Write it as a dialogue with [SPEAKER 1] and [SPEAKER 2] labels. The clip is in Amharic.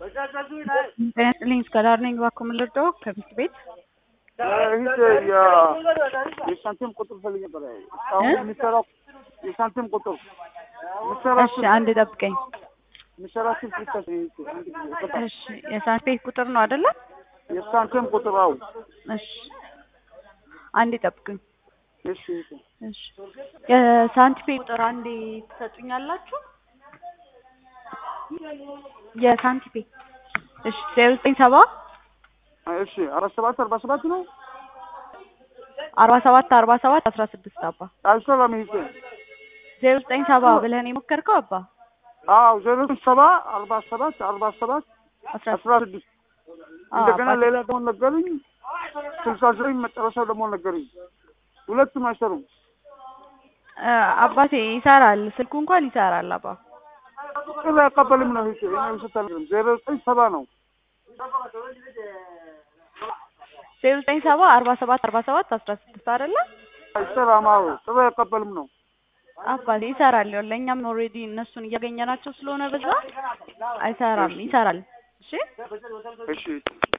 [SPEAKER 1] ጤና ይስጥልኝ እስከዳር ነኝ። እባክዎ ምን ልርዳዎ? ከሚስት ቤት
[SPEAKER 2] ይህ የሳንቲም ቁጥር ፈልግ ነበር። እስካሁን የሚሰራው የሳንቲም ቁጥር የሚሰራ
[SPEAKER 1] እሺ፣ አንድ ጠብቀኝ።
[SPEAKER 2] የሚሰራ ስልክ ይሰጥ
[SPEAKER 1] እሺ፣ የሳንቲም ቤት ቁጥር ነው አይደለ?
[SPEAKER 2] የሳንቲም ቁጥር አው
[SPEAKER 1] እሺ፣ አንድ ጠብቁኝ።
[SPEAKER 2] እሺ
[SPEAKER 1] እሺ፣ የሳንቲም ቤት ቁጥር አንዴ ትሰጡኛላችሁ? የሳንቲም ቤት እሺ፣ ዜሮ ዘጠኝ ሰባ
[SPEAKER 2] እሺ አራት ሰባት አርባ ሰባት ነው
[SPEAKER 1] አርባ ሰባት አርባ ሰባት አስራ ስድስት አባ
[SPEAKER 2] አይሰራም። ይሄ
[SPEAKER 1] ዜሮ ዘጠኝ ሰባ ብለህ ነው የሞከርከው አባ?
[SPEAKER 2] አዎ ዜሮ ሰባ አርባ ሰባት አርባ ሰባት
[SPEAKER 1] አስራ
[SPEAKER 2] አስራ ስድስት እንደገና ሌላ ደግሞ ነገሩኝ ስልሳ ዘጠኝ መጨረሻው ደግሞ ነገሩኝ። ሁለቱም አይሰሩም።
[SPEAKER 1] አባቴ ይሰራል፣ ስልኩ እንኳን ይሰራል አባ።
[SPEAKER 2] ጥሪ አይቀበልም ነው ይሄ እኔ ስታል ዜሮ ዘጠኝ ሰባ ነው
[SPEAKER 1] ዜሮ ዘጠኝ ሰባ አርባ ሰባት አርባ ሰባት አስራ ስድስት አይደለ?
[SPEAKER 2] አይሰራም። አዎ ጥሪ አይቀበልም ነው
[SPEAKER 1] አባቴ ይሰራል። ይኸውልህ እኛም ኦልሬዲ እነሱን እያገኘናቸው ስለሆነ በዛ አይሰራም፣ ይሰራል። እሺ
[SPEAKER 2] እሺ